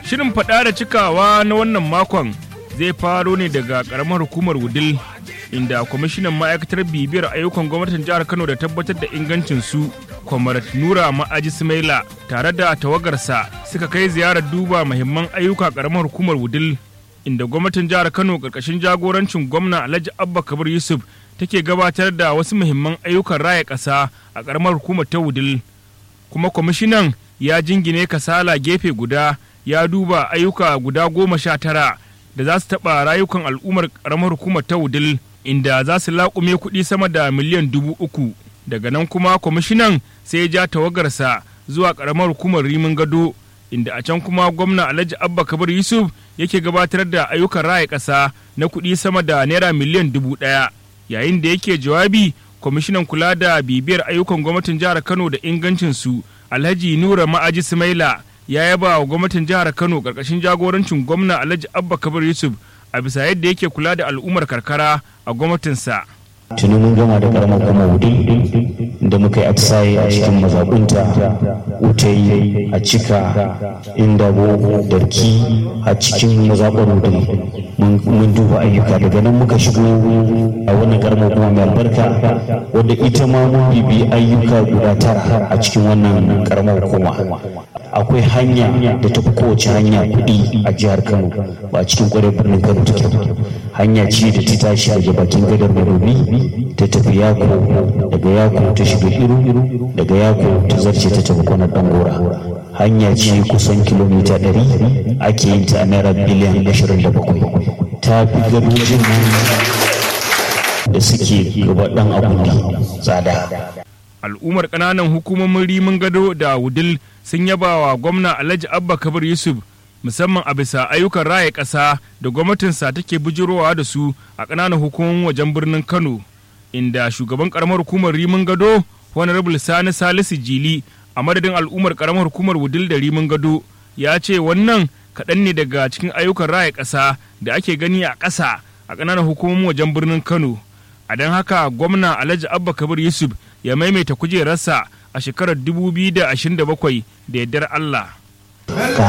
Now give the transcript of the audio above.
Shirin faɗa da cikawa na wannan makon zai faro ne daga ƙaramar hukumar Wudil inda kwamishinan ma'aikatar bibiyar ayyukan gwamnatin jihar Kano da tabbatar da ingancin su Kwamarat Nura Ma'aji Sumaila tare da tawagarsa suka kai ziyarar duba muhimman ayyuka ƙaramar hukumar Wudil inda gwamnatin jihar Kano ƙarƙashin jagorancin gwamna Alhaji Abba Kabir Yusuf take gabatar da wasu muhimman ayyukan raya ƙasa a ƙaramar hukumar ta Wudil kuma kwamishinan ya jingine kasala gefe guda ya duba ayyuka guda goma sha tara da za su taɓa rayukan al'ummar ƙaramar hukumar ta wudil inda za su laƙume kuɗi sama da miliyan dubu uku daga nan kuma kwamishinan sai ya ja tawagarsa zuwa ƙaramar hukumar rimin gado inda a can kuma gwamna alhaji abba kabir yusuf yake gabatar da ayyukan raya ƙasa na kuɗi sama da naira miliyan dubu ɗaya yayin da yake jawabi kwamishinan kula da bibiyar ayyukan gwamnatin jihar kano da ingancinsu alhaji nura ma'aji sumaila ya yaba wa gwamnatin jihar kano karkashin jagorancin gwamna alhaji abba kabir yusuf a bisa yadda yake kula da al'ummar karkara a gwamnatinsa tuni mun gama da karamar kuma wudil da muka yi atisaye a cikin mazaɓunta utayi a cika indabo darki a cikin mazaɓar wudil mun duba ayyuka daga nan muka shigo a wannan karamar kuma mai albarka wadda ita ma mun bibi ayyuka guda tara a cikin wannan karamar hukuma akwai hanya da tafi kowace hanya kuɗi a jihar kano ba a cikin kwarar birnin kano take hanya ce da ta tashi daga bakin gadar madobi ta tafi yako daga yako ta shiga iru daga yako ta zarce ta tafi kwanar dangora hanya ce kusan kilomita 100 ake yin ta a naira biliyan 27 ta fi gadojin nan da suke gaba dan abundi tsada al'ummar ƙananan hukumomin rimin gado da wudil sun yaba wa gwamna alhaji abba kabir yusuf musamman a bisa ayyukan raya ƙasa da gwamnatinsa take bujirowa da su a ƙananan hukumomin wajen birnin kano inda shugaban ƙaramar hukumar rimin gado honorable sani salisu jili a madadin al'ummar ƙaramar hukumar wudil da rimin gado ya ce wannan kaɗan ne daga cikin ayyukan raya ƙasa da ake gani a ƙasa a ƙananan hukumomin wajen birnin kano a don haka gwamna alhaji abba kabir yusuf ya maimaita kujerarsa a shekarar 2027 da yardar allah